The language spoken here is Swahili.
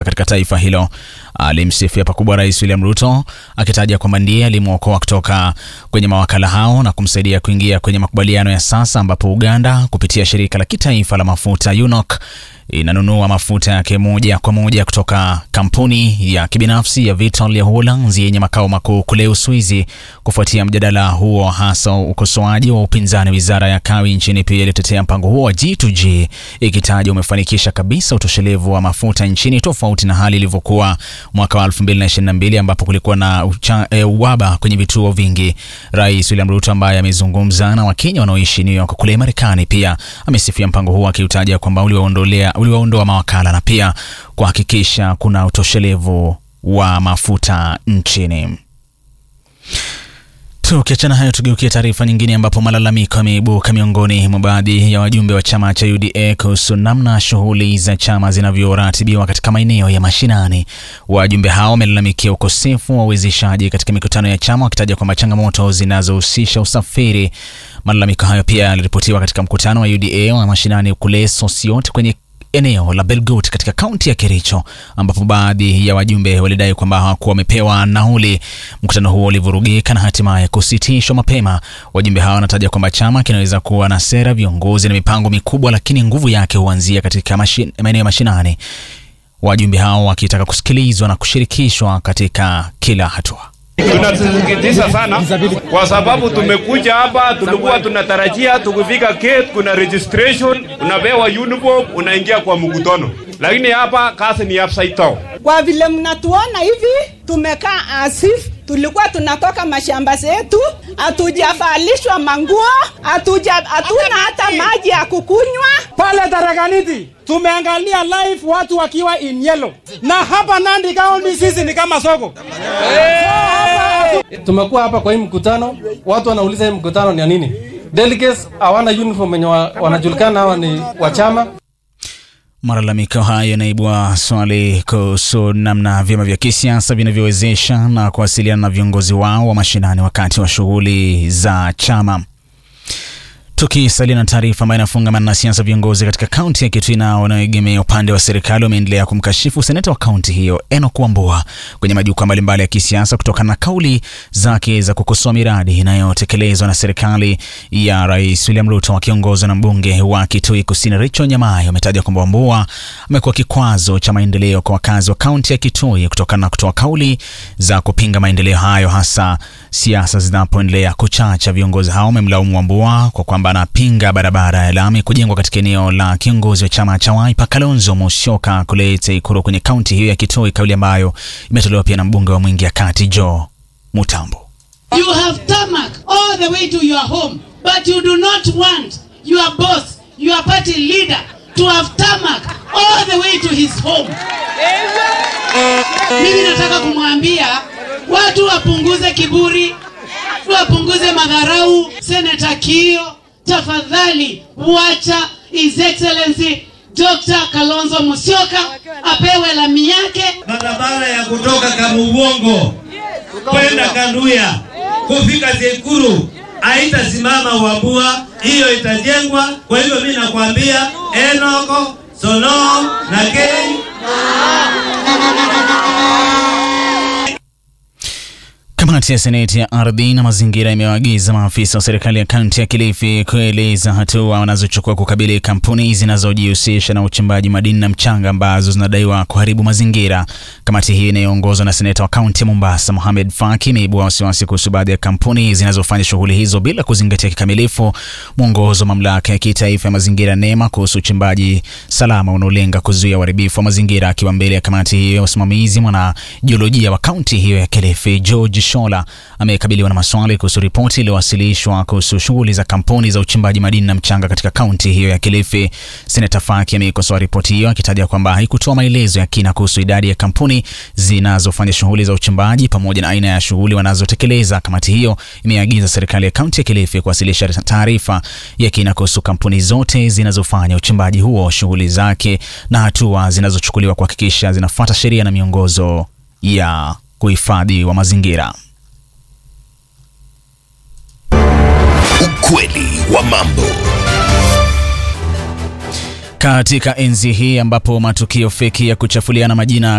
katika taifa hilo. Alimsifia pakubwa Rais William Ruto akitaja kwamba ndiye alimwokoa kutoka kwenye mawakala hao na kumsaidia kuingia kwenye makubaliano ya sasa ambapo Uganda kupitia shirika la kitaifa la mafuta UNOC inanunua mafuta yake moja kwa moja kutoka kampuni ya kibinafsi ya Vitol ya Uholanzi yenye makao makuu kule Uswizi. Kufuatia mjadala huo, hasa ukosoaji wa upinzani, wizara ya kawi nchini pia ilitetea mpango huo wa G2G ikitaja umefanikisha kabisa utoshelevu wa mafuta nchini, tofauti na hali ilivyokuwa mwaka wa 2022 ambapo kulikuwa na ucha, e, uwaba kwenye vituo vingi. Rais William Ruto ambaye amezungumza na Wakenya wanaoishi New York kule Marekani pia amesifia mpango huo akiutaja kwamba uliwaondolea uliwaondoa mawakala na pia kuhakikisha kuna utoshelevu wa mafuta nchini. Tukiachana hayo, tugeukie taarifa nyingine ambapo malalamiko yameibuka miongoni mwa baadhi ya wajumbe wa chama cha UDA kuhusu namna shughuli za chama zinavyoratibiwa katika maeneo ya mashinani. Wajumbe hao wamelalamikia ukosefu wa uwezeshaji katika mikutano ya chama, wakitaja kwamba changamoto zinazohusisha usafiri. Malalamiko hayo pia yaliripotiwa katika mkutano wa UDA wa mashinani kule Sosiot kwenye eneo la Belgut katika kaunti ya Kericho ambapo baadhi ya wajumbe walidai kwamba hawakuwa wamepewa nauli. Mkutano huo ulivurugika na hatimaye kusitishwa mapema. Wajumbe hawa wanataja kwamba chama kinaweza kuwa na sera, viongozi na mipango mikubwa, lakini nguvu yake huanzia katika maeneo ya mashinani. Wajumbe hao wakitaka kusikilizwa na kushirikishwa katika kila hatua. Tunasikitisha sana kwa sababu tumekuja hapa, tulikuwa tunatarajia tukifika gate kuna registration, unapewa uniform, unaingia kwa mkutano, lakini hapa kazi ni upside down. Kwa vile mnatuona hivi, tumekaa asif tulikuwa tunatoka mashamba zetu, hatujavalishwa manguo, hatuja hatuna hata maji ya kukunywa. Pale Tarakaniti tumeangalia live watu wakiwa in yellow, na hapa Nandi County sisi ni kama soko. Tumekuwa hapa kwa hii mkutano, watu wanauliza hii mkutano ni ya nini? Delegates hawana uniform wenye wa, wanajulikana hawa ni wa chama. Malalamiko hayo yanaibua swali kuhusu namna vyama vya kisiasa vinavyowezesha na kuwasiliana na viongozi wao wa mashinani wakati wa shughuli za chama. Tukisalia na taarifa ambayo inafungamana na siasa, viongozi katika kaunti ya Kitui nao wanaoegemea upande wa serikali wameendelea kumkashifu seneta wa kaunti hiyo Enock Wambua kwenye majukwaa mbalimbali ya kisiasa kutokana na kauli zake za kukosoa miradi inayotekelezwa na serikali ya Rais William Ruto wakiongozwa na mbunge wa Kitui Kusini Rachel Nyamai. Wametaja kwamba Wambua amekuwa kikwazo cha maendeleo kwa wakazi wa kaunti ya Kitui kutokana na kutoa kauli za kupinga maendeleo hayo, hasa siasa zinapoendelea kuchacha. Viongozi hao wamemlaumu Wambua kwa kwamba anapinga barabara ya lami kujengwa katika eneo la kiongozi wa chama cha Wiper Kalonzo Musyoka kule Ikulu kwenye kaunti hiyo ya Kitui, kauli ambayo imetolewa pia na mbunge wa Mwingi ya Kati Joe Mutambo. You have tarmac all the way to your home, but you do not want your boss, your party leader to have tarmac all the way to his home. Mimi nataka kumwambia watu wapunguze kiburi, wapunguze madharau. Senator Kio, tafadhali wacha His Excellency Dr. Kalonzo Musyoka apewe lami yake. Barabara ya kutoka Kamubongo kwenda Kanduya kufika Zekuru haitasimama Wambua, hiyo itajengwa. Kwa hivyo mimi nakwambia Enoko Solo na Kei Kamati ya Seneti ya ardhi na mazingira imewaagiza maafisa wa serikali ya kaunti ya Kilifi kueleza hatua wanazochukua kukabili kampuni zinazojihusisha na uchimbaji madini na mchanga ambazo zinadaiwa kuharibu mazingira. Kamati hii inayoongozwa na seneta wa kaunti ya Mombasa Mohamed Faki imeibua wasiwasi kuhusu baadhi ya kampuni zinazofanya shughuli hizo bila kuzingatia kikamilifu mwongozo wa mamlaka ya kitaifa ya mazingira NEMA kuhusu uchimbaji salama unaolenga kuzuia uharibifu wa mazingira. Akiwa mbele ya kamati hiyo ya usimamizi, mwanajiolojia wa kaunti hiyo ya Kilifi George Shola amekabiliwa na maswali kuhusu ripoti iliyowasilishwa kuhusu shughuli za kampuni za uchimbaji madini na mchanga katika kaunti hiyo ya Kilifi. Seneta Faki ameikosoa ripoti hiyo akitaja kwamba haikutoa maelezo ya kina kuhusu idadi ya kampuni zinazofanya shughuli za uchimbaji pamoja na aina ya shughuli wanazotekeleza. Kamati hiyo imeagiza serikali ya kaunti ya Kilifi kuwasilisha taarifa ya kina kuhusu kampuni zote zinazofanya uchimbaji huo, shughuli zake na hatua zinazochukuliwa kuhakikisha zinafuata sheria na miongozo ya kuhifadhi wa mazingira. Ukweli wa mambo. Katika enzi hii ambapo matukio feki ya kuchafuliana majina